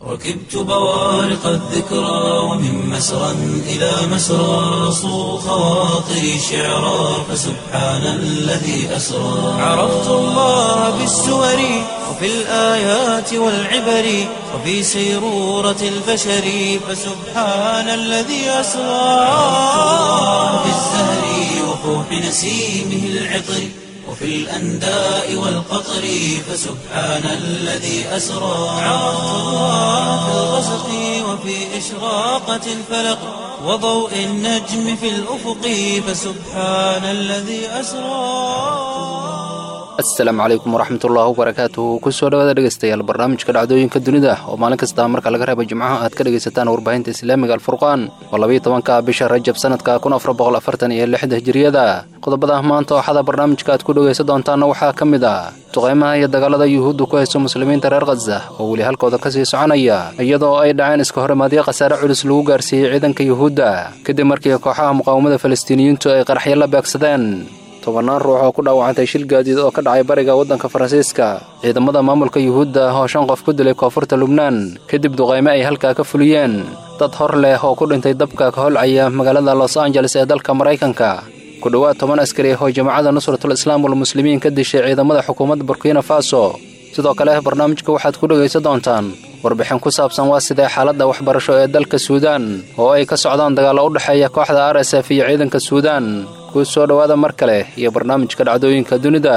ركبت بوارق الذكرى ومن مسرى إلى مسرى صو خواطري شعرا فسبحان الذي أسرى عرفت الله بالسور وفي الآيات والعبر وفي سيرورة البشر فسبحان الذي أسرى في الزهر وفوح نسيمه العطر وفي الأنداء والقطر فسبحان الذي أسرى عرفت الله في الغسق وفي إشراقة الفلق وضوء النجم في الأفق فسبحان الذي أسرى asalaamu calaykum waraxmatullaahi wabarakaatuhu kusoo dhawaada dhegeystayaal barnaamijka dhacdooyinka dunida oo maalin kasta marka laga reeba jimcaha aad ka dhegaysataan warbaahinta islaamiga alfurqaan oo labayo tobanka bisha rajab sanadka kun afar boqol afartan iyo lixda hijiriyada qodobada maanta ooxada barnaamijka aad ku dhegaysan doontaana waxaa ka mid ah duqaymaha iyo dagaalada yuhuuddu ku hayso muslimiinta reer khaza oo weli halkooda kasii soconaya iyadoo ay dhaceen iska horimaadyo khasaare culus lagu gaarsiiyey ciidanka yuhuudda kadib markii kooxaha muqaawamada falastiiniyiintu ay qaraxyo la beegsadeen tobannaan ruux oo ku dhaawacantay shil gaadiid oo ka dhacay bariga waddanka faransiiska ciidamada maamulka yuhuudda oo shan qof ku dilay koonfurta lubnaan kadib duqayme ay halkaa ka fuliyeen dad hor leh oo ku dhintay dabka ka holcaya magaalada los angeles ee dalka maraykanka ku dhowaad toban askari oo jamacadda nusratul islaam walmuslimiin ka dishay ciidamada xukuumadda burkina faso sidoo kale barnaamijka waxaad ku dhegaysan doontaan warbixin ku saabsan waa sidee xaaladda waxbarasho ee dalka suudaan oo ay ka socdaan dagaallo u dhexeeya kooxda r s f iyo ciidanka suudaan ku soo dhowaada mar kale iyo barnaamijka dhacdooyinka dunida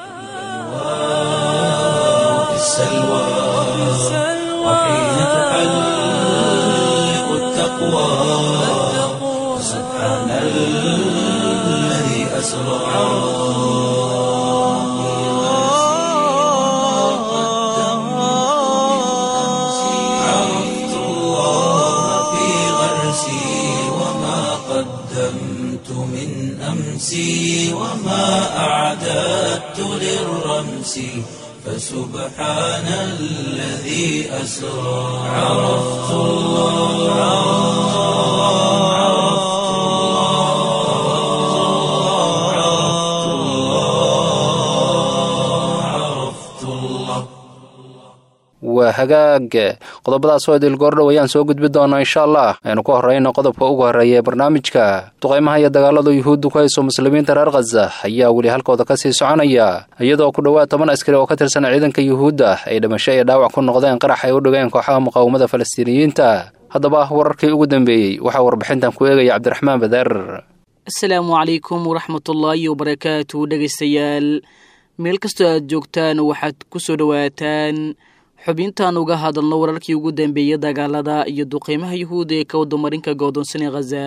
في السلوى وحين تحلق التقوى سبحان الذي أسرى عرفت الله في غرسي وما قدمت من أمسي وما أعددت للرمس فسبحان الذي أسرى عرفت الله عرفت الله عرفت الله عرفت الله waa hagaag qodobadaas oo idil goordhow ayaan soo gudbi doonaa insha allah aynu ku horrayno qodobka ugu horreeya ee barnaamijka duqaymaha iyo dagaalada yuhuuddu ku hayso muslimiinta reer khaza ayaa weli halkooda ka sii soconaya iyadoo ku dhowaad toban askari oo ka tirsan ciidanka yuhuudda ay dhimasho iyo dhaawac ku noqdeen qarax ay u dhigeen kooxaha muqaawamada falastiiniyiinta haddaba wararkii ugu dambeeyey waxaa warbixintan ku eegaya cabdiraxmaan bader asalaamu calaykum waraxmatullaahi wabarakaatu dhegaystayaal meel kastoo aad joogtaan waxaad ku soo dhowaataan xubintaan uga hadalno wararkii ugu dambeeyey dagaalada iyo duqeymaha yuhuudda ee ka wadamarinka go'doonsanee khaza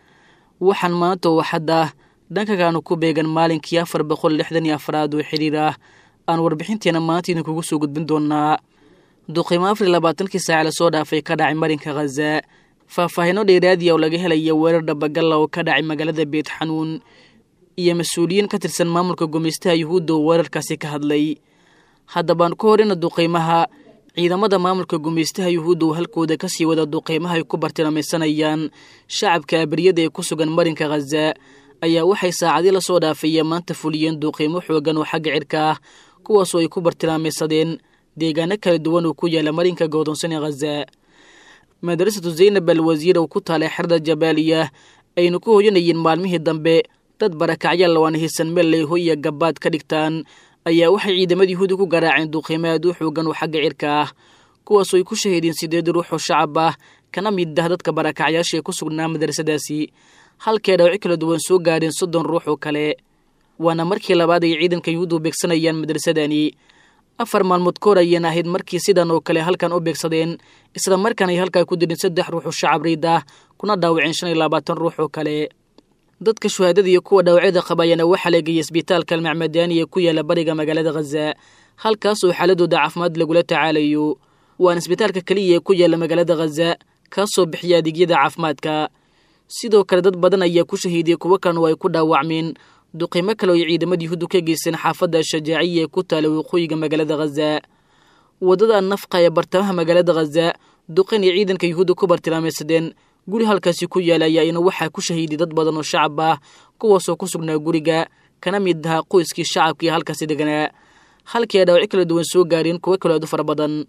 waxaan maanta oo hadda dhankagaanu ku beegan maalinkii afar boqol lixdan iyo afraad oo xiriir ah aan warbixinteena maanta idinkugu soo gudbin doonaa duqeymo afar iyo labaatankii saaca lasoo dhaafay ka dhacay marinka khaza faahfaahino dheeraadiya oo laga helaya weerar dhabagalla oo ka dhacay magaalada beet xanuun iyo mas-uuliyiin ka tirsan maamulka gumeystaha yuhuudda oo weerarkaasi ka hadlay haddabaan ku horeyna duqeymaha ciidamada maamulka gumeystaha yuhuudda oo halkooda kasii wada duqeymaha ay ku bartilmeysanayaan shacabka abriyada ee ku sugan marinka khaza ayaa waxay saacadii lasoo dhaafaya maanta fuliyeen duqeymo xoogan oo xagga cirka ah kuwaasoo ay ku bartilmaameysadeen deegaano kala duwan oo ku yaala marinka go'doonsanee khaza madrasatu zaynab al wasiir oo ku taalay xerda jabaaliya aynu ku hoyanayeen maalmihii dambe dad barakacyaal waan hisan meel ay hoy iyo gabaad ka dhigtaan ayaa waxay ciidamada yuhuudi ku garaaceen duqeymo aad u xoogan oo xagga cirka ah kuwaasoo ay ku shahiideen sideed ruux oo shacab ah kana mid ah dadka barakacyaasha ee ku sugnaa madrasadaasi halkee dhawci kala duwan soo gaadheen soddon ruux oo kale waana markii labaad ay ciidanka yuhuuddu beegsanayaan madrasadani afar maalmood ka hor ayeen ahayd markii sidan oo kale halkan u beegsadeen isla markaan ay halkaa ku dileen saddex ruux oo shacab riid ah kuna dhaawaceen shan iyo labaatan ruux oo kale dadka shuhaadada iyo kuwa dhaawacyada qaba ayaana waxaa lageeyay isbitaalka almacmadaani ee ku yaala bariga magaalada khaza halkaasoo xaaladooda caafimaad lagula tacaalayo waana isbitaalka keliya ee ku yaala magaalada khaza kaasoo bixiya adeegyada caafimaadka sidoo kale dad badan ayaa ku shahiidiyey kuwo kalena oo ay ku dhaawacmeen duqimo kale oo ay ciidamada yuhuuddu ka geysteen xaafadda shajaaciya ee ku taala waqooyiga magaalada khaza waddada nafqa ee bartamaha magaalada khaza duqin iyo ciidanka yuhuudda ku bartilmaameysadeen guri halkaasi ku yaala ayaana waxaa ku shahiiday dad badan oo shacab ah kuwaasoo ku sugnaa guriga kana mid ahaa qoyskii shacabkii halkaasi deganaa halkii ay dhaawaci kala duwan soo gaareen kuwo kaloo aad u fara badan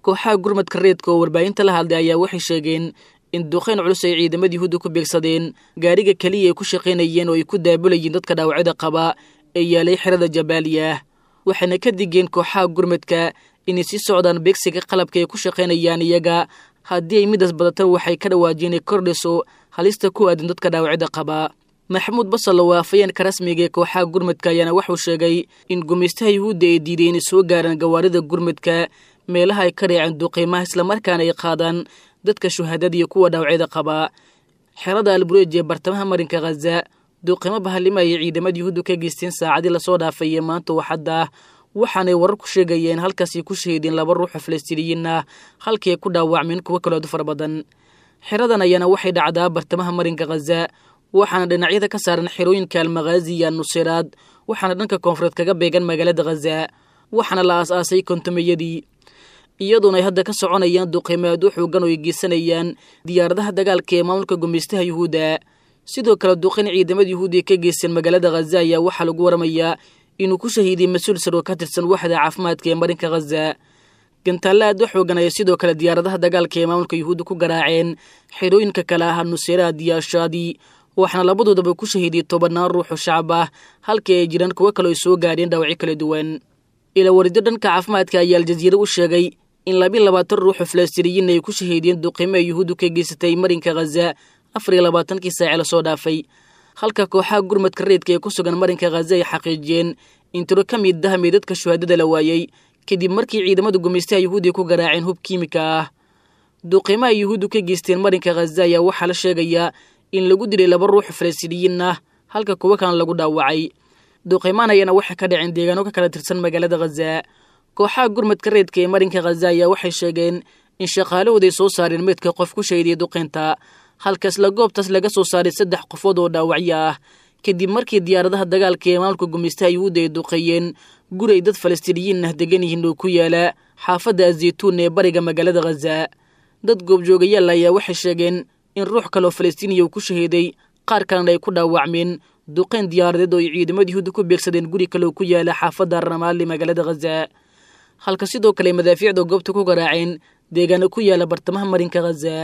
kooxaha gurmadka reedka oo warbaahinta la hadlay ayaa waxay sheegeen in duqayn culus ay ciidamada yuhuudda ku beegsadeen gaariga keliya ay ku shaqaynayeen oo ay ku daabulayeen dadka dhaawacyada qaba ee yaalay xerada jabaaliya waxayna ka digeen kooxaha gurmadka inay sii socdaan beegsiga qalabka ay ku shaqaynayaan iyaga haddii ay midaas badatan waxay ka dhawaajiyeen inay kordhiso halista ku aadan dadka dhaawacyada qaba maxamuud basal oo afayeenka rasmiga ee kooxaha gurmadka ayaana wuxuu sheegay in gumaystaha yuhuudda ay diiday inay soo gaaraan gawaarida gurmadka meelaha ay ka reeceen duqiimaha islamarkaana ay qaadaan dadka shuhadada iyo kuwa dhaawacyada qaba xerada albureej ee bartamaha marinka khaza duqiimo bahalima ayay ciidamada yuhuuddu ka geysteen saacadii lasoo dhaafay ee maanta waxadda waxaanay warar ku sheegayeen halkaasay ku shahiideen laba ruux oo falastiiniyiin ah halkii ay ku dhaawacmeen kuwo kalood fara badan xeradan ayaana waxay dhacdaa bartamaha marinka khaza waxaana dhinacyada ka saaran xerooyinka almakhaazi iyo annusiraad waxaana dhanka koonfureed kaga beegan magaalada khaza waxaana la aas-aasay kontomeyadii iyadoona ay hadda ka soconayaan duqiimo aad u xoogan oo ay geysanayaan diyaaradaha dagaalka ee maamulka gumaystaha yuhuudda sidoo kale duqin ciidamada yuhuudi ka geysteen magaalada khaza ayaa waxaa lagu waramayaa inuu ku shahiiday mas-uul sar oo ka tirsan waxda caafimaadka ee marinka khaza gantaalla aad u xoogan ayaa sidoo kale diyaaradaha dagaalka ee maamulka yuhuudda ku garaaceen xerooyinka kale ah nusiraad iyo ashaadi waxaana labadoodaba ku shahiiday tobannaan ruux oo shacab ah halkii ay jiraan kuwo kale ay soo gaadheen dhaawacyo kala duwan ila warido dhanka caafimaadka ayaa aljaziira u sheegay in labi labaatan ruux oo falastiiniyiin ay ku shahiideen duqiimo ay yuhuuddu ka geysatay marinka khaza afar iyo labaatankii saace lasoo dhaafay halka kooxaha gurmadka reedka ee ku sugan marinka khaza ay xaqiijiyeen in tiro ka mid ah meydadka shuhaadada la waayey kadib markii ciidamada gumaystaha yuhuudi ku garaaceen hub kiimika ah duqiimaha yuhuuddu ka geysteen marinka khaza ayaa waxaa la sheegayaa in lagu dilay laba ruux falastiiniyiin ah halka kuwo kalena lagu dhaawacay duqiimaan ayaana waxay ka dhaceen deegaano ka kala tirsan magaalada khaza kooxaha gurmadka reedka ee marinka khaza ayaa waxay sheegeen in shaqaalahooday soo saareen meydka qof ku shahiday duqeynta halka isla goobtaas laga soo saaray saddex qofood oo dhaawacyo ah kadib markii diyaaradaha dagaalka ee maamulka gumaystaha yuhuudda ay duqeeyeen guri ay dad falastiiniyiin ah degan yihiin oo ku yaala xaafadda azeytuun ee bariga magaalada khaza dad goobjoogayaal ayaa waxay sheegeen in ruux kaleoo falastiiniya uu ku shahiiday qaar kalena ay ku dhaawacmeen duqeyn diyaaradeed oo ay ciidamada yuhuudda ku beegsadeen guri kaleoo ku yaala xaafadda ramaali magaalada khaza halka sidoo kale madaafiicda goobta ku garaaceen deegaano ku yaala bartamaha marinka khaza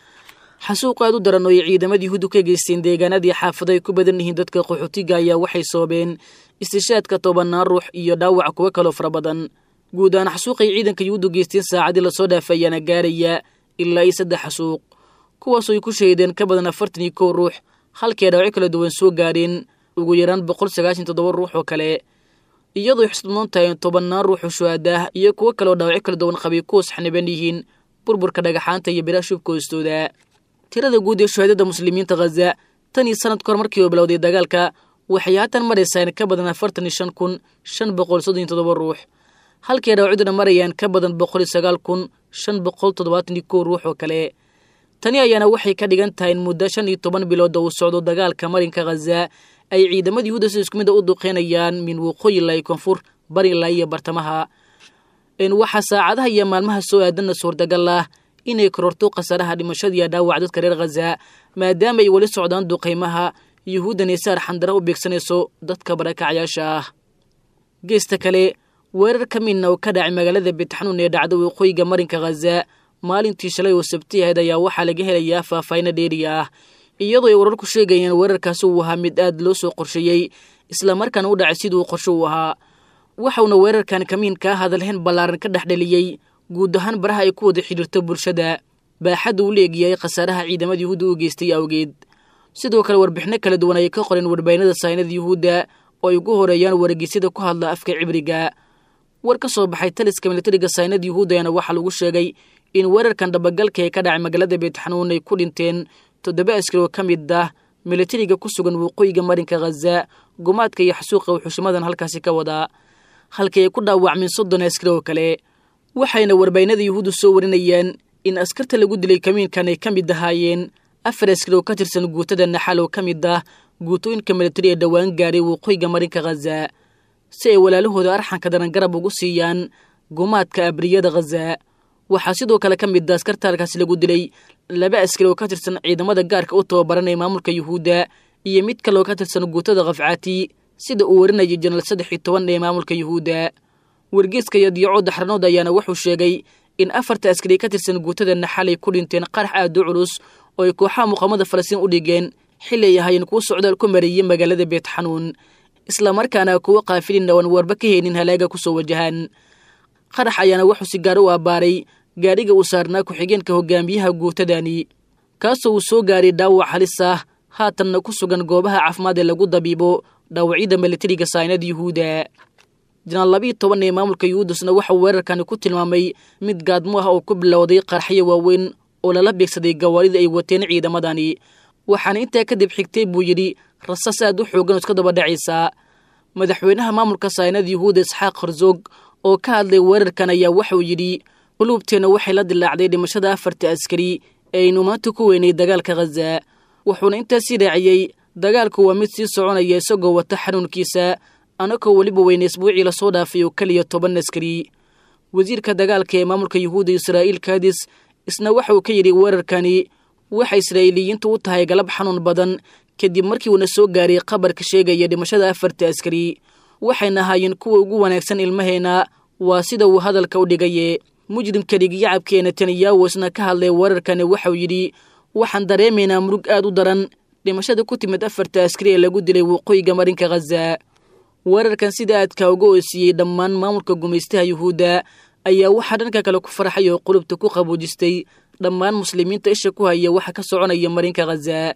xasuuq aad u daran oo ay ciidamada yuhuuddu ka geysteen deegaanadii xaafado ay ku badan yihiin dadka qaxootiga ayaa waxay soobeen istishaadka tobannaan ruux iyo dhaawac kuwo kaloo fara badan guud ahaan xasuuqay ciidanka yuhuuddu geysteen saacadii lasoo dhaafay ayaana gaaraya ilaa iyo saddex xasuuq kuwaasoo ay ku shahiideen ka badan afartan iyo kow ruux halkii ay dhaawacyo kala duwan soo gaadheen ugu yaraan boqol sagaashan toddoba ruux oo kale iyadoo xusnoon tahay tobannaan ruux oo shuhadaah iyo kuwo kaleoo dhaawacyo kala duwan qabay kuwaas xaniban yihiin burburka dhagaxaanta iyo biraha shubka hoostooda tirada guud ee shuhaadada muslimiinta khaza tan iyo sanad kahor markii uu bilowday dagaalka waxay haatan maraysaa in ka badan afartan iyo shan kun shan boqol soddon iyo toddoba ruux halkii ay dhaawacyaduna marayaan ka badan boqol iyo sagaal kun shan boqol toddobaatan iyo kow ruux oo kale tani ayaana waxay ka dhigan tahay in muddo shan iyo toban bilood oo uu socdo dagaalka marinka khaza ay ciidamada yuhuudda si isku mid a u duqeynayaan min waqooyi ilaa iyo koonfur bari ilaa iyo bartamaha waxaa saacadaha iyo maalmaha soo aadanna suurtagal ah inay kororto khasaaraha dhimashada iyo dhaawac dadka reer khaza maadaama ay weli socdaan duqaymaha yuhuuddan ay saar xandara u beegsanayso dadka barakacyaasha ah geesta kale weerar ka midna oo ka dhacay magaalada betxanuun ee dhacda waqooyiga marinka khaza maalintii shalay oo sabti ahayd ayaa waxaa laga helayaa faahfaahino dheeri ah iyadoo ay wararku sheegayeen weerarkaasi uu ahaa mid aad loo soo qorsheeyey islamarkaana u dhacay siduu qorsho u ahaa waxauna weerarkan kamiinkaa hadalhayn ballaaran ka dhexdheliyey guud ahaan baraha ay ku wada xidhiirto bulshada baaxadda uu leegyahay khasaaraha ciidamada yuhuudda u geystay awgeed sidoo kale warbixino kala duwan ayay ka qoreen warbaahinada saynada yuhuudda oo ay ugu horeeyaan wargeysyada ku hadla afka cibriga war ka soo baxay taliska militariga saynada yuhuuddana waxaa lagu sheegay in weerarkan dhabagalka ee ka dhacay magaalada beetxanuun ay ku dhinteen toddoba askari oo ka mid ah militariga ku sugan waqooyiga marinka khaza gumaadka iyo xasuuqa wuxuushimadan halkaasi ka wadaa halkii ay ku dhaawacmeen soddon askari oo kale waxayna warbaahinada yuhuuddu soo warinayaan in askarta lagu dilay kamiinkan ay ka mid ahaayeen afar askari oo ka tirsan guutada naxal oo ka mid ah guutooyinka militari ee dhowaan gaaray waqooyiga marinka khaza si ay walaalahooda arxanka daran garab ugu siiyaan gumaadka abriyada khaza waxaa sidoo kale ka mid ah askarta halkaasi lagu dilay laba askari oo ka tirsan ciidamada gaarka u tababaran ee maamulka yuhuudda iyo mid kale oo ka tirsan guutada khafcaati sida uu warinayay janaal saddex iyo toban ee maamulka yuhuudda wargeeska iyo diyaco daxranood ayaana wuxuu sheegay in afarta askari ka tirsan guutadana xalay ku dhinteen qarax aad u culus oo ay kooxaha muqaamada falastiin u dhigeen xili ay ahaayeen kuwo socdaal ku mareeyey magaalada beetxanuun islamarkaana kuwo kaafilin oan warba ka haynin halaaga kusoo wajahaan qarax ayaana wuxuu si gaar u abbaaray gaadhiga uu saarnaa ku-xigeenka hogaamiyaha guutadani kaasoo uu soo gaaray dhaawac halis ah haatanna ku sugan goobaha caafimaad ee lagu dabiibo dhaawacyada milatariga saynada yuhuuda janaal labiiyo toban ee maamulka yuhuudasna waxauu weerarkani ku tilmaamay mid gaadmo ah oo ku bilowday qarxyo waaweyn oo lala beegsaday gawaarida ay wateen ciidamadani waxaana intaa kadib xigtay buu yidhi rasaas aad u xoogan oo iska daba dhacaysaa madaxweynaha maamulka saynada yuhuuda isxaaq harzoog oo ka hadlay weerarkan ayaa waxauu yidhi quluubteenna waxay la dilaacday dhimashada afarta askari ee aynu maanta ku weynay dagaalka khaza wuxuuna intaasii raaciyey dagaalku waa mid sii soconaya isagoo wata xanuunkiisa anagoo weliba weyne isbuucii lasoo dhaafay oo keliya toban askari wasiirka dagaalka ee maamulka yuhuudda israa'iil kadis isna waxa uu ka yidhi weerarkani waxay israa'iiliyiintu u tahay galab xanuun badan kadib markii uuna soo gaaray qabarka sheegaya dhimashada afarta askari waxayna ahaayeen kuwa ugu wanaagsan ilmaheena waa sida uu hadalka u dhigaye mujrimka dhigiyacabkee netanyahu isna ka hadlay weerarkani waxauu yidhi waxaan dareemaynaa murug aad u daran dhimashada ku timid afarta askari ee lagu dilay waqooyiga marinka khaza weerarkan sida aadka uga oosiiyey dhammaan maamulka gumaystaha yuhuudda ayaa waxaa dhanka kale ku farxay oo qulubta ku qaboojistay dhammaan muslimiinta isha ku haya waxa ka soconaya marinka khaza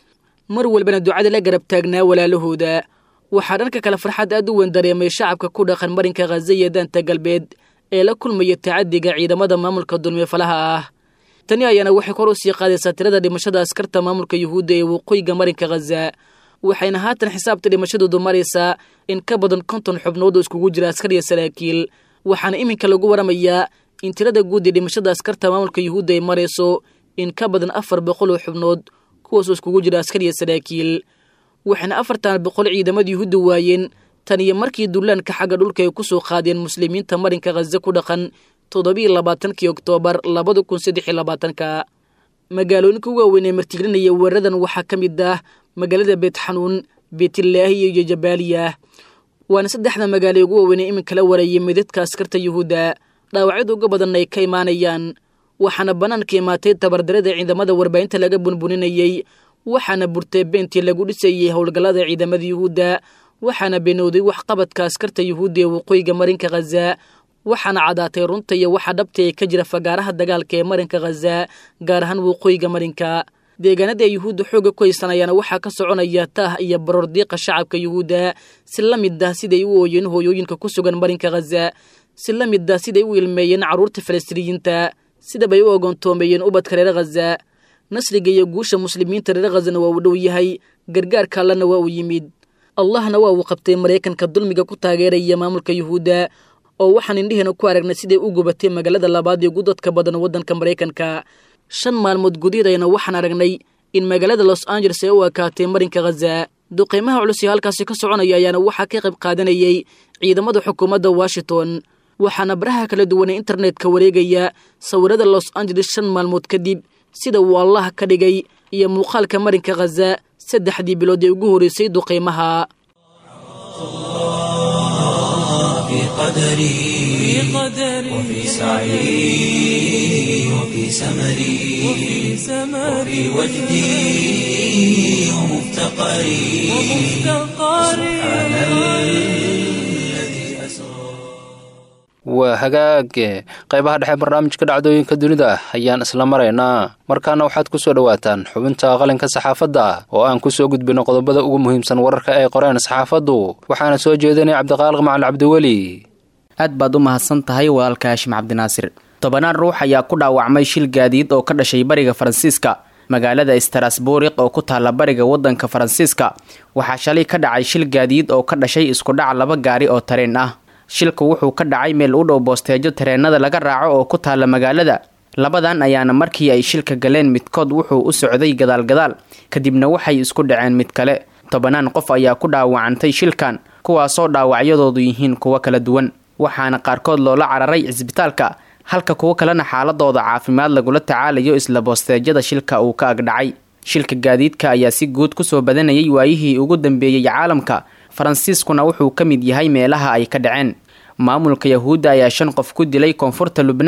mar walbana ducada la garab taagnaa walaalahooda waxaa dhanka kale farxad aad u weyn dareemay shacabka ku dhaqan marinka khaza iyo daanta galbeed ee la kulmaya tacadiga ciidamada maamulka dulmi falaha ah tani ayaana waxay kor u sii qaadaysaa tirada dhimashada askarta maamulka yuhuudda ee waqooyiga marinka khaza waxayna haatan xisaabta dhimashadoodu maraysaa in ka badan konton xubnood oo iskugu jira askar iyo saraakiil waxaana iminka lagu waramayaa in tirada guud ee dhimashada askarta maamulka yuhuudda ay marayso in ka badan afar boqol oo xubnood kuwaasoo iskugu jira askar iyo saraakiil waxayna afartan boqol ciidamada yuhuudda waayeen tan iyo markii dullaanka xagga dhulka ay ku soo qaadeen muslimiinta marinka khaza ku dhaqan toddobiiyo labaatankii oktoobar labada kun saddex iyo labaatanka magaalooyinka ugu waaweyn ee martigelinaya weeraradan waxaa ka mid ah magaalada beetxanuun beetilaahiya iyo jabaaliya waana saddexda magaalo ugu waaweyn ee iminka la warayay midadka askarta yuhuudda dhaawacyada uga badanna ay ka imaanayaan waxaana bannaanka imaatay tabardarada ciidamada warbaahinta laga bunbuninayey waxaana burtay beentii lagu dhisayey howlgallada ciidamada yuhuudda waxaana beenowday waxqabadka askarta yuhuudda ee waqooyiga marinka khaza waxaana cadaatay runta iyo waxa dhabta ee ka jira fagaaraha dagaalka ee marinka khaza gaar ahaan waqooyiga marinka deegaanada ay yuhuudda xoogga ku haysanayaana waxaa ka soconaya taah iyo baroor diiqa shacabka yuhuudda si la mid ah siday u ooyeen hooyooyinka ku sugan marinka khaza si la mid ah siday u ilmeeyeen carruurta falastiiniyiinta sidabay u ogoontoomeeyeen ubadka reer khaza nasriga iyo guusha muslimiinta reer khazana waa uu dhow yahay gargaarka allana waa uu yimid allahna waa uu qabtay maraykanka dulmiga ku taageeraya maamulka yuhuudda oo waxaan indheheena ku aragnay siday u gubatay magaalada labaad ee ugu dadka badan waddanka maraykanka shan maalmood gudaheedayna waxaan aragnay in magaalada los angeles ay u ekaatay marinka khaza duqeymaha culus ee halkaasi ka soconaya ayaana waxaa ka qayb qaadanayay ciidamada xukuumadda washington waxaana baraha kala duwan ee internetka wareegaya sawirada los angeles shan maalmood kadib sida uu allah ka dhigay iyo muuqaalka marinka khaza saddexdii bilood ee ugu horreysay duqeymaha في قدري وفي سعي وفي سمري وفي وجدي ومفتقري سبحان الذي أسرى waa hagaage qaybaha dhexe barnaamijka dhacdooyinka dunida ayaan isla maraynaa markaana waxaad ku soo dhowaataan xubinta qalinka saxaafadda oo aan ku soo gudbino qodobada ugu muhiimsan wararka ay qoreen saxaafaddu waxaana soo jeedinaya cabdiqaaliq macali cabdiweli aad baad u mahadsan tahay walaalka haashim cabdinaasir tobanaan ruux ayaa ku dhaawacmay shil gaadiid oo ka dhashay bariga faransiiska magaalada strasburiq oo ku taalla bariga waddanka faransiiska waxaa shalay ka dhacay shil gaadiid oo ka dhashay iskudhac laba gaari oo tareen ah shilku wuxuu ka dhacay meel u dhow boosteejo tareenada laga raaco oo ku taalla magaalada labadan ayaana markii ay shilka galeen midkood wuxuu u socday gadaalgadaal kadibna waxay isku dhaceen mid kale tobanaan qof ayaa ku dhaawacantay shilkan kuwaasoo dhaawacyadoodu yihiin kuwo kala duwan waxaana qaarkood loola cararay cisbitaalka halka kuwo kalena xaaladooda caafimaad lagula tacaalayo isla boosteejada shilka uu ka agdhacay shilka gaadiidka ayaa si guud kusoo badanayay waayihii ugu dambeeyey caalamka faransiiskuna wuxuu ka mid yahay meelaha ay ka dhaceen maamulka yahuudda ayaa shan qof ku dilay koonfurta lubnaan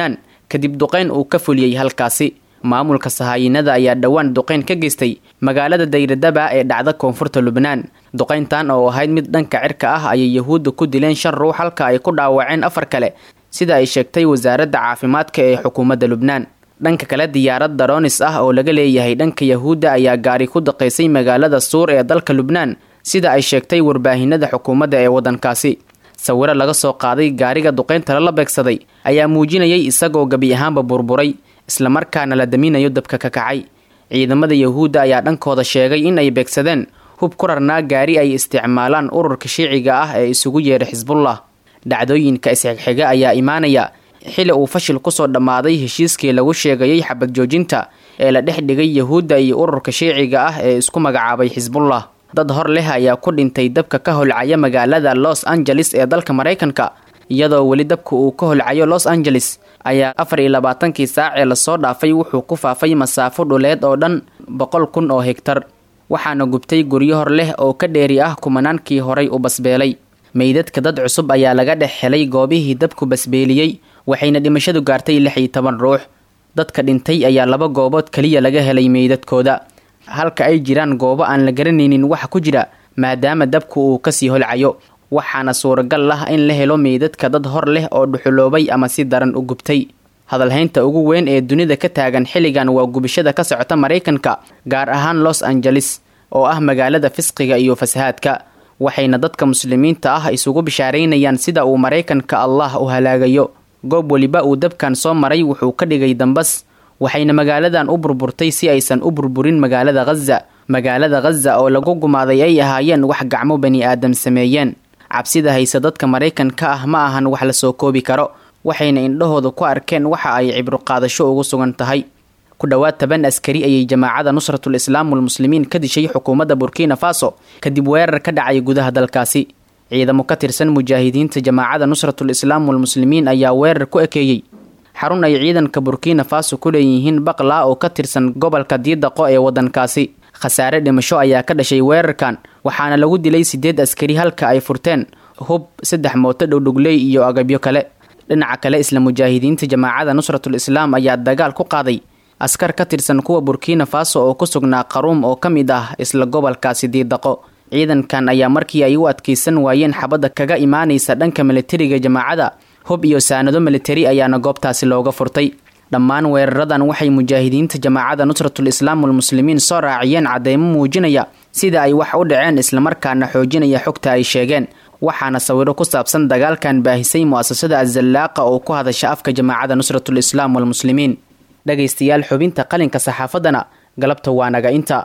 kadib duqayn uu ka fuliyey halkaasi maamulka sahaayinada ayaa dhowaan duqayn ka geystay magaalada dayradaba ee dhacda koonfurta lubnaan duqayntan oo ahayd mid dhanka cirka ah ayay yahuudda ku dileen shan ruux halka ay ku dhaawaceen afar kale sida ay sheegtay wasaaradda caafimaadka ee xukuumadda lubnaan dhanka kale diyaarad daroonis ah oo laga leeyahay dhanka yahuudda ayaa gaari ku daqaysay magaalada suur ee dalka lubnaan sida ay sheegtay warbaahinada xukuumadda ee waddankaasi sawiro laga soo qaaday gaariga duqaynta lala beegsaday ayaa muujinayay isagoo gebi ahaanba burburay islamarkaana la daminayo dabka ka kacay ciidamada yahuudda ayaa dhankooda sheegay in ay beegsadeen hub ku rarnaa gaari ay isticmaalaan ururka shiiciga ah ee isugu yeedha xisbullah dhacdooyinka isxigxiga ayaa imaanaya xili uu fashil kusoo dhammaaday heshiiskii lagu sheegayay xabad joojinta ee la dhex dhigay yahuudda iyo ururka shiiciga ah ee isku magacaabay xisbullah dad hor leh ayaa ku dhintay dabka ka holcaya magaalada los angeles ee dalka maraykanka iyadoo weli dabka uu ka holcayo los angeles ayaa afar iyo labaatankii saac ee lasoo dhaafay wuxuu ku faafay masaafo dhuleed oo dhan boqol kun oo hegtar waxaana gubtay guryo hor leh oo ka dheeri ah kumanaankii horay u basbeelay meydadka dad cusub ayaa laga dhex helay goobihii dabku basbeeliyey waxayna dhimashadu gaartay lix iyo toban ruux dadka dhintay ayaa laba goobood keliya laga helay meydadkooda halka ay jiraan goobo aan la garanaynin waxa ku jira maadaama dabku uu kasii holcayo waxaana suuragal ah in la helo meydadka dad hor leh oo dhuxuloobay ama si daran u gubtay hadalhaynta ugu weyn ee dunida ka taagan xilligan waa gubashada ka socota maraykanka gaar ahaan los angeles oo ah magaalada fisqiga iyo fasahaadka waxayna dadka muslimiinta ah isugu bishaaraynayaan sida uu maraykanka allah u halaagayo goob weliba uu dabkan soo maray wuxuu ka dhigay dambas waxayna magaaladan u burburtay si aysan u burburin magaalada khaza magaalada khaza oo lagu gumaaday ay ahaayeen wax gacmo bani aadam sameeyeen cabsida haysa dadka maraykanka ah ma ahan wax la soo koobi karo waxayna indhahooda ku arkeen waxa ay cibro qaadasho ugu sugan tahay ku dhowaad toban askari ayay jamaacada nusratul islaam walmuslimiin ka dishay xukuumadda burkina faso kadib weerar ka dhacay gudaha dalkaasi ciidamo ka tirsan mujaahidiinta jamaacada nusratul islaam walmuslimiin ayaa weerar ku ekeeyey xarun ay ciidanka burkina faso ku leeyihiin baqlaa oo ka tirsan gobolka diidaqo ee waddankaasi khasaare dhimasho ayaa ka dhashay weerarkan waxaana lagu dilay sideed askari halka ay furteen hub saddex mooto dhowdhogley iyo agabyo kale dhinaca kale isla mujaahidiinta jamaacada nusratul islaam ayaa dagaal ku qaaday askar ka tirsan kuwa burkina faso oo ku sugnaa qaruum oo ka mid ah isla gobolkaasi diidaqo ciidankan ayaa markii ay u adkaysan waayeen xabadda kaga imaanaysa dhanka militariga jamaacada hub iyo saanado militari ayaana goobtaasi looga furtay dhammaan weeraradan waxay mujaahidiinta jamaacada nusratul islaam walmuslimiin soo raaciyeen cadeymo muujinaya sida ay wax u dhaceen islamarkaana xoojinaya xogta ay sheegeen waxaana sawiro ku saabsan dagaalkan baahisay mu'asasada azallaaqa oo ku hadasha afka jamaacada nusratul islaam walmuslimiin dhagaystayaal xubinta qalinka saxaafaddana galabta waa naga inta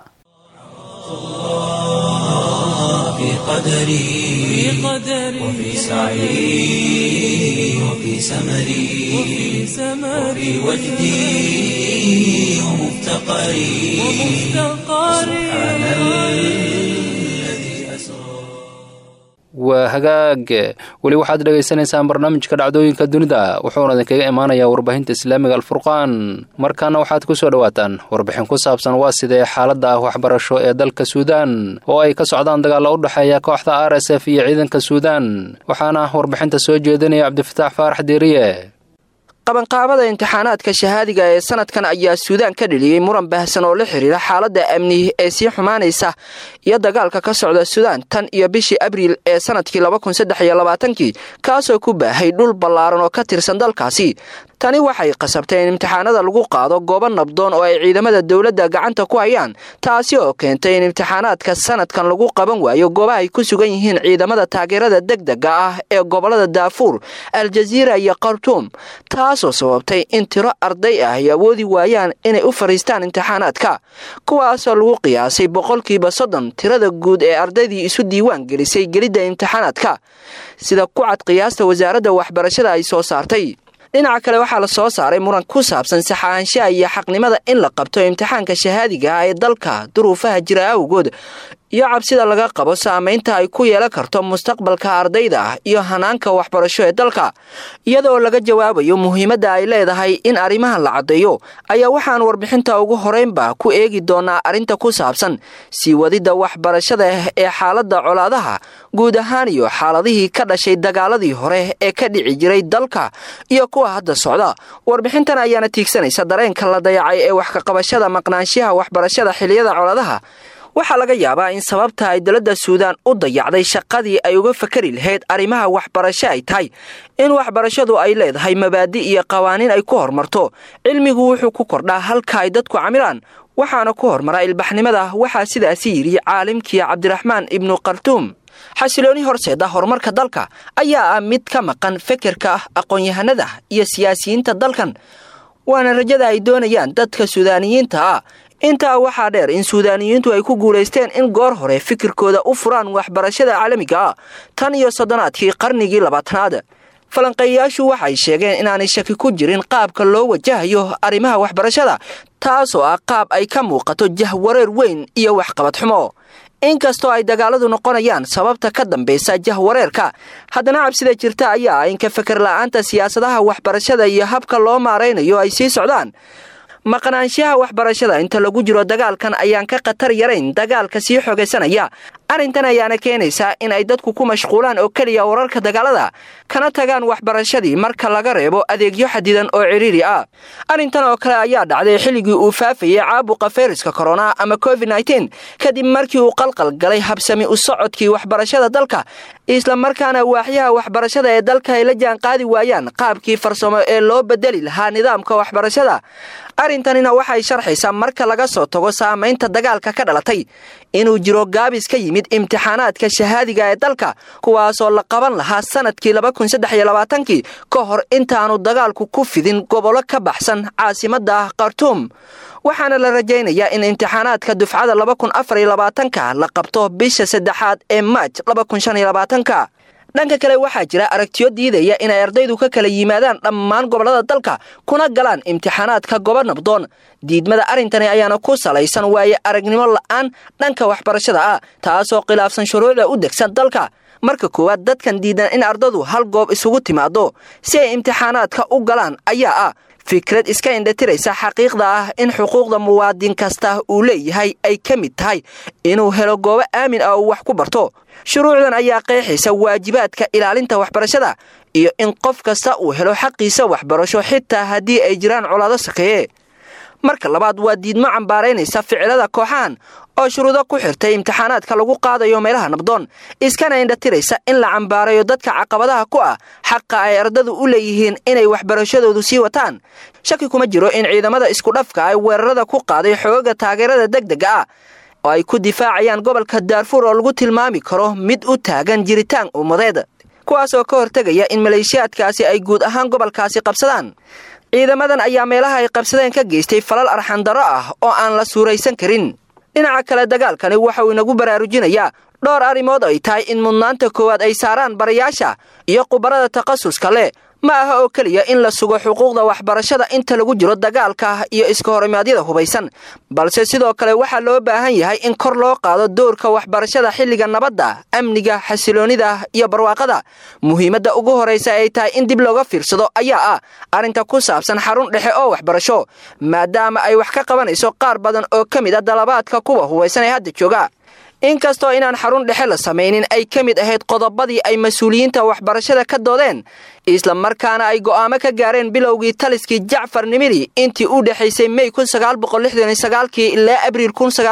في قدري وفي سعي وفي سمري وفي وجدي ومفتقري سبحان الذي أسرى waa hagaag weli waxaad dhagaysanaysaan barnaamijka dhacdooyinka dunida wuxuuna idinkaga imaanayaa warbaahinta islaamiga alfurqaan markaana waxaad ku soo dhowaataan warbixin ku saabsan waa sidee xaaladda ah waxbarasho ee dalka suudaan oo ay ka socdaan dagaalla u dhexeeya kooxda r s f iyo ciidanka suudaan waxaana warbixinta soo jeedinaya cabdifataax faarax diiriye qabanqaabada imtixaanaadka shahaadiga ee sanadkan ayaa suudaan ka dheliyey muran baahsan oo la xiriira xaaladda amni ee sii xumaanaysa iyo dagaalka ka socda suudaan tan iyo bishii abriil ee sanadkii labakunsaddexiyolabaatanki kaasoo ku baahay dhul ballaaran oo ka tirsan dalkaasi tani waxay qasabtay in imtixaanada lagu qaado goobo nabdoon oo ay ciidamada dowladda gacanta ku hayaan taasi oo keentay in imtixaanaadka sanadkan lagu qaban waayo goobaha ay ku sugan yihiin ciidamada taageerada degdega ah ee gobolada daafuur aljaziira iyo khartuum taasoo sababtay in tiro arday ah ay awoodi waayaan inay u fariistaan imtixaanaadka kuwaasoo lagu qiyaasay boqolkiiba soddon tirada guud ee ardaydii isu diiwaan gelisay gelidda imtixaanaadka sida ku cad qiyaasta wasaaradda waxbarashada ay soo saartay dhinaca kale waxaa la soo saaray muran ku saabsan saxaanshaha iyo xaqnimada in la qabto imtixaanka shahaadiga ah ee dalka duruufaha jira awgood iyo cabsida laga qabo saamaynta ay ku yeelan karto mustaqbalka ardayda iyo hanaanka waxbarasho ee dalka iyadoo laga jawaabayo muhiimadda ay leedahay in arrimahan la caddeeyo ayaa waxaan warbixinta ugu horeynba ku eegi doonaa arrinta ku saabsan sii wadidda waxbarashada ee xaaladda colaadaha guud ahaan iyo xaaladihii ka dhashay dagaaladii hore ee ka dhici jiray dalka iyo kuwa hadda socda warbixintan ayaana tiigsanaysa dareenka la dayacay ee wax kaqabashada maqnaanshiyaha waxbarashada xiliyada colaadaha waxaa laga yaabaa in sababta ay dowladda suudaan u dayacday shaqadii ay uga fakari lahayd arrimaha waxbarasho ay tahay in waxbarashadu ay leedahay mabaadi iyo qawaaniin ay ku horumarto cilmigu wuxuu ku kordhaa halka ay dadku camilaan waxaana ku hormara ilbaxnimada waxaa sidaasi yidhi caalimkii cabdiraxmaan ibnu khartuum xasilooni horseeda horumarka dalka ayaa ah mid ka maqan fekerka aqoon-yahanada iyo siyaasiyiinta dalkan waana rajada ay doonayaan dadka suudaaniyiinta ah intaa waxaa dheer in suudaaniyiintu ay ku guulaysteen in goor hore fikirkooda u furaan waxbarashada caalamiga ah tan iyo soddonaadkii qarnigii labaatanaad falanqeeyayaashu waxay sheegeen inaanay shaki ku jirin qaabka loo wajahayo arrimaha waxbarashada taasoo ah qaab ay ka muuqato jahwareer weyn iyo waxqabad xumo inkastoo ay dagaaladu noqonayaan sababta ka dambaysa jahwareerka haddana cabsida jirta ayaa ah in ka feker la'aanta siyaasadaha waxbarashada iyo habka loo maaraynayo ay sii socdaan maqnaanshaha waxbarashada inta lagu jiro dagaalkan ayaan ka khatar yarayn dagaalka sii xogaysanaya arrintan ayaana keenaysaa in ay dadku ku mashquulaan oo keliya wararka dagaalada kana tagaan waxbarashadii marka laga reebo adeegyo xadidan oo cidhiiri ah arrintan oo kale ayaa dhacday xilligii uu faafayay caabuqa fayraska korona ama covid nteen kadib markii uu qalqal galay habsami u socodkii waxbarashada dalka islamarkaana waaxyaha waxbarashada ee dalka ay la jaan qaadi waayaan qaabkii farsamo ee loo bedeli lahaa nidaamka waxbarashada arrintanina waxay sharxaysaa marka laga soo tago saamaynta dagaalka ka dhalatay inuu jiro gaabis ka yimid imtixaanaadka shahaadiga ee dalka kuwaasoo la qaban lahaa sanadkii kii ka hor intaanu dagaalku ku fidin gobollo ka baxsan caasimadda khartuum waxaana la rajaynayaa in imtixaanaadka dufcada ka la qabto bisha saddexaad ee maaj ka dhanka kale waxaa jira aragtiyo diidaya inay ardaydu ka kala yimaadaan dhammaan gobollada dalka kuna galaan imtixaanaadka gobo nabdoon diidmada arrintani ayaana ku salaysan waaye aragnimo la'aan dhanka waxbarashada ah taasoo khilaafsan shuruucda u degsan dalka marka koowaad dadkan diidan in ardadu hal goob isugu timaado si ay imtixaanaadka u galaan ayaa ah fikrad iska indhatiraysa xaqiiqda ah in xuquuqda muwaadin kasta uu leeyahay ay ka mid tahay inuu helo goobo aamin ah uu wax ku barto shuruucdan ayaa qeexaysa waajibaadka ilaalinta waxbarashada iyo in qof kasta uu helo xaqiisa waxbarasho xitaa haddii ay jiraan colaado sakeeye marka labaad waa diidmo cambaaraynaysa ficilada kooxahan oo shuruudo ku xirtay imtixaanaadka lagu qaadayo meelaha nabdoon iskana indhatiraysa in la cambaarayo dadka caqabadaha ku ah xaqa ay ardadu u leeyihiin inay waxbarashadoodu sii wataan shaki kuma jiro in ciidamada iskudhafka ay weerarada ku qaaday xooga taageerada degdega ah oo ay ku difaacayaan gobolka daarfuur oo lagu tilmaami karo mid u taagan jiritaan ummadeed kuwaasoo ka hortegaya in maleeshiyaadkaasi ay guud ahaan gobolkaasi qabsadaan ciidamadan ayaa meelaha ay qabsadeen ka geystay falal arxandaro ah oo aan la suuraysan karin dhinaca kale dagaalkani waxa uu inagu baraarujinayaa dhowr arrimood ay tahay in mudnaanta koowaad ay saaraan barayaasha iyo khubarada takhasuska leh ma aha oo keliya in la sugo xuquuqda waxbarashada inta lagu jiro dagaalka iyo iska horimaadyada hubaysan balse sidoo kale waxaa loo baahan yahay in kor loo qaado doorka waxbarashada xilliga nabadda amniga xasiloonida iyo barwaaqada muhiimadda ugu horraysa ay tahay in dib looga fiirsado ayaa ah arrinta ku saabsan xarun dhexe oo waxbarasho maadaama ay wax ka qabanayso qaar badan oo ka mid a dalabaadka kuwa hubaysan ee hadda jooga inkastoo inaan xarun dhexe la samaynin ay ka mid ahayd qodobadii ay mas-uuliyiinta waxbarashada ka doodeen isla markaana ay go'aamo ka gaareen bilowgii taliskii jacfar nimiri intii u dhexaysay mey kii ilaa abriil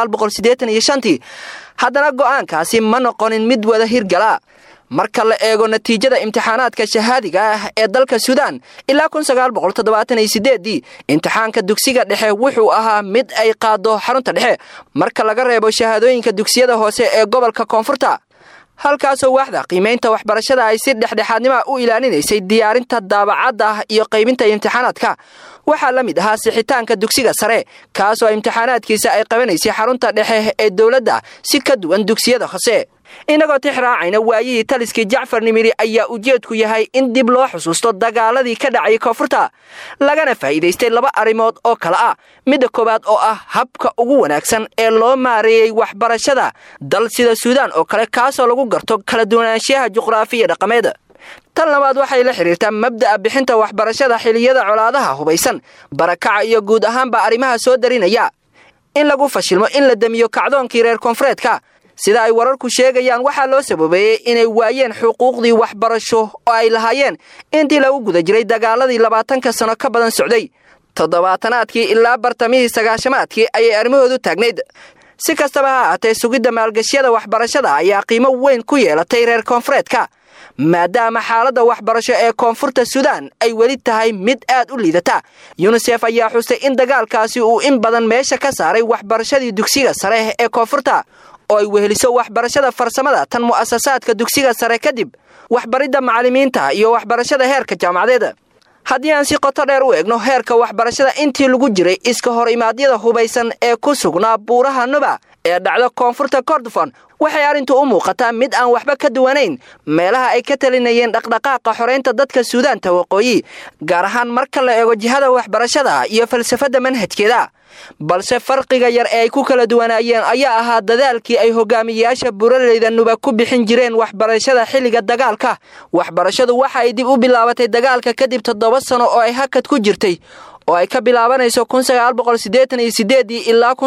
tii haddana go'aankaasi ma noqonin mid wada hirgala marka la eego natiijada imtixaanaadka shahaadiga ah ee dalka suudaan ilaa dii imtixaanka dugsiga dhexe wuxuu ahaa mid ay qaado xarunta dhexe marka laga reebo shahaadooyinka dugsiyada hoose ee gobolka koonfurta halkaasoo waaxda qiimaynta waxbarashada ay si dhexdhexaadnima u ilaalinaysay diyaarinta daabacadda iyo qaybinta imtixaanaadka waxaa la mid ahaa sixitaanka dugsiga sare kaasoo imtixaanaadkiisa ay qabanaysay xarunta dhexe ee dowladda si ka duwan dugsiyada hoose innagoo tix raacayna waayihii taliskii jacfar nimiri ayaa ujeedku yahay in dib loo xusuusto dagaaladii ka dhacay koonfurta lagana faa'iidaystay laba arrimood oo kale ah midda koowaad oo ah habka ugu wanaagsan ee loo maareeyey waxbarashada dal sida suudaan oo kale kaasoo lagu garto kala duwanaanshiyaha juqraafiya dhaqameed tan labaad waxay la xidhiirtaa mabda'a bixinta waxbarashada xiliyada colaadaha hubaysan barakaca iyo guud ahaanba arrimaha soo darinaya in lagu fashilmo in la demiyo kacdoonkii reer koonfureedka sida ay wararku sheegayaan waxaa loo sababeeyey inay waayeen xuquuqdii waxbarasho oo ay lahaayeen intii lagu guda jiray dagaaladii labaatanka sano ka badan socday toddobaatanaadkii ilaa bartamihii sagaashamaadkii ayay arrimahoodu taagnayd si kastaba ha ahaatee sugidda maalgashyada waxbarashada ayaa qiimo weyn ku yeelatay reer koonfureedka maadaama xaaladda waxbarasho ee koonfurta suudaan ay weli tahay mid aad u liidata yunisef ayaa xustay in dagaalkaasi uu in badan meesha ka saaray waxbarashadii dugsiga sare ee koonfurta oo ay weheliso waxbarashada farsamada tan mu'asasaadka dugsiga sare kadib waxbaridda macallimiinta iyo waxbarashada heerka jaamacadeed haddii aan si qoto dheer u eegno heerka waxbarashada intii lagu jiray iska hor imaadyada hubaysan ee ku sugnaa buuraha nuba ee dhacda koonfurta kordofon waxay arrintu u muuqataa mid aan waxba ka duwanayn meelaha ay ka talinayeen dhaqdhaqaaqa xoraynta dadka suudaanta waqooyi gaar ahaan marka la eego jihada waxbarashada iyo falsafadda manhajkeeda balse farqiga yar ee ay ku kala duwanaayeen ayaa ahaa dadaalkii ay hogaamiyeyaasha buraleyda nuba ku bixin jireen waxbarashada xilliga dagaalka waxbarashadu waxa ay dib u bilaabatay dagaalka kadib toddoba sano oo ay hakad ku jirtay oo ay ka bilaabanayso ilaa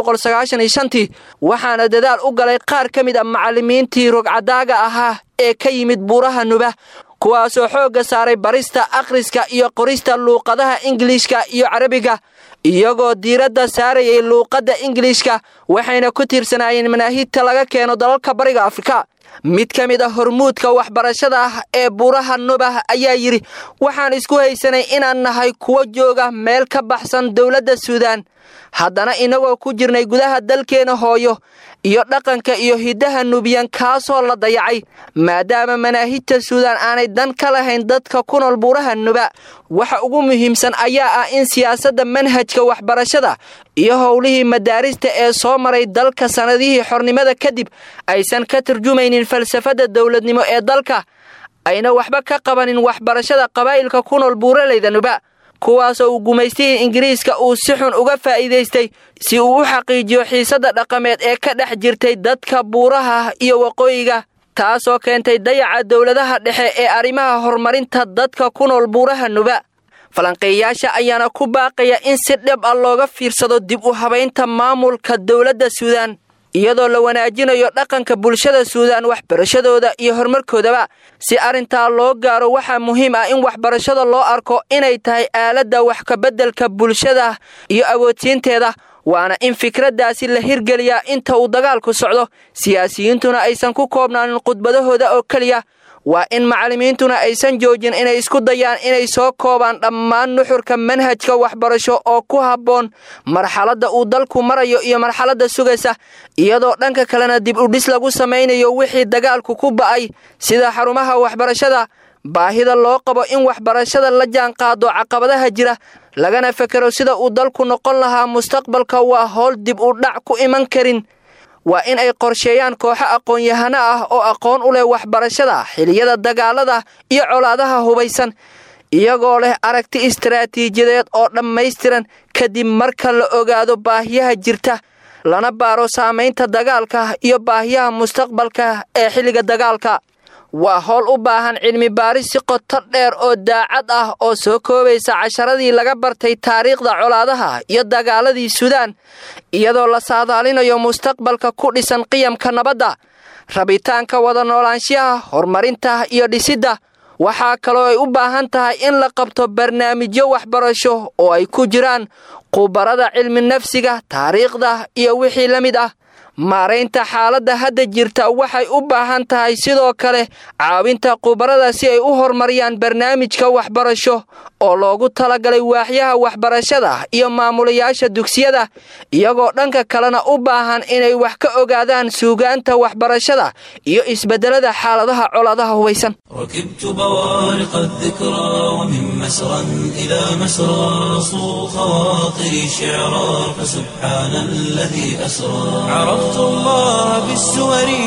waxaana dadaal u galay qaar ka mid a macallimiintii rogcadaaga ahaa ee ka yimid buuraha nuba kuwaasoo xoogga saaray barista akhriska iyo qorista luuqadaha ingiliishka iyo carabiga iyagoo diiradda saarayay luuqadda ingiliishka waxayna ku tiirsanaayeen manaahidta laga keeno dalalka bariga afrika mid ka mid a hormuudka waxbarashada ah ee buuraha nubah ayaa yidhi waxaan isku haysanay inaan nahay kuwo jooga meel ka baxsan dowladda suudaan haddana innagoo ku jirnay gudaha dalkeena hooyo iyo dhaqanka iyo hiddaha nubiyan kaasoo la dayacay maadaama manaahijta suudaan aanay dan ka lahayn dadka ku nool buuraha nuba waxa ugu muhiimsan ayaa ah in siyaasadda manhajka waxbarashada iyo howlihii madaarista ee soo maray dalka sannadihii xornimada kadib aysan ka turjumaynin falsafadda dowladnimo ee dalka ayna waxba ka qabanin waxbarashada qabaa'ilka ku nool buuraleyda nuba kuwaasoo uu gumaystihii ingiriiska uu si xun uga faa'iidaystay si uu u xaqiijiyo xiisadda dhaqameed ee ka dhex jirtay dadka buuraha iyo waqooyiga taasoo keentay dayaca dowladaha dhexe ee arrimaha horumarinta dadka ku nool buuraha nuba falanqeeyayaasha ayaana ku baaqaya in si dhib ah looga fiirsado dib u habaynta maamulka dowladda suudaan iyadoo la wanaajinayo dhaqanka bulshada suudaan waxbarashadooda iyo horumarkoodaba si arrintaa loo gaaro waxaa muhiim ah in waxbarashada loo arko inay tahay aaladda wax kabeddelka bulshada iyo awoodsiinteeda waana in fikraddaasi la hirgeliyaa inta uu dagaalku socdo siyaasiyiintuna aysan ku koobnaanin khudbadahooda oo keliya waa in macallimiintuna aysan joojin inay isku dayaan inay soo koobaan dhammaan nuxurka manhajka waxbarasho oo ku habboon marxaladda uu dalku marayo iyo marxaladda sugaysa iyadoo dhanka kalena dib udhis lagu samaynayo wixii dagaalku ku ba'ay sida xarumaha waxbarashada baahida loo qabo in waxbarashada la jaanqaado caqabadaha jira lagana fekero sida uu dalku noqon lahaa mustaqbalka waa howl dib u dhac ku iman karin waa in ay qorsheeyaan kooxo aqoon-yahano ah oo aqoon u leh waxbarashada xiliyada dagaalada iyo colaadaha hubaysan iyagoo leh aragti istaraatiijiyadeed oo dhammaystiran kadib marka la ogaado baahiyaha jirta lana baaro saamaynta dagaalka iyo baahiyaha mustaqbalka ee xilliga dagaalka waa howl u baahan cilmi baaris si qoto dheer oo daacad ah oo soo koobaysa casharadii laga bartay taariikhda colaadaha iyo dagaaladii suudaan iyadoo la saadaalinayo mustaqbalka ku dhisan qiyamka nabadda rabitaanka wada noolaanshiyaha horumarinta iyo dhisidda waxaa kaloo ay u baahan tahay in la qabto barnaamijyo waxbarasho oo ay ku jiraan khubarada cilmi nafsiga taariikhda iyo wixii la mid ah maaraynta xaaladda hadda jirta waxay u baahan tahay sidoo kale caawinta khubarada si ay u horumariyaan barnaamijka waxbarasho oo loogu talagalay waaxyaha waxbarashada iyo maamulayaasha dugsiyada iyagoo dhanka kalena u baahan inay wax ka ogaadaan suugaanta waxbarashada iyo isbeddelada xaaladaha colaadaha hubaysan ركبت بوارق الذكرى ومن مسرى إلى مسرى صو خواطري شعرا فسبحان الذي أسرى عرفت الله بالسور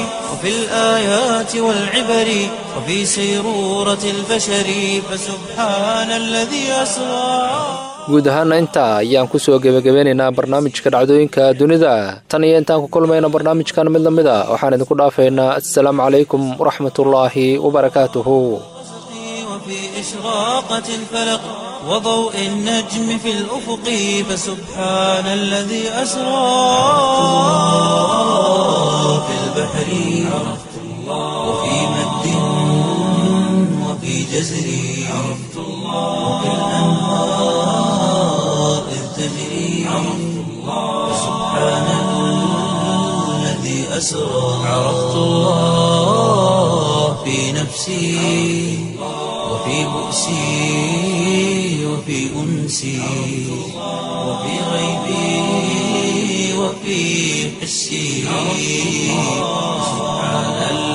وفي الآيات والعبر وفي سيرورة البشر فسبحان الذي أسرى guud ahaana intaa ayaan ku soo gebagabeynaynaa barnaamijka dhacdooyinka dunida tan iyo intaan ku kulmayna barnaamijkan mid lamid a waxaan idinku dhaafaynaa assalaamu calaykum waraxmatullaahi wabarakaatuhu وفي إشراقة الفلق وضوء النجم في الأفق فسبحان الذي أسرى في البحر عرفت الله وفي مد وفي جزر عرفت الله وفي الأنهار إذ تجري عرفت الله فسبحان الذي أسرى عرفت الله في نفسي وفي بؤسي وفي أنسي وفي غيبي وفي حسي سبحان الله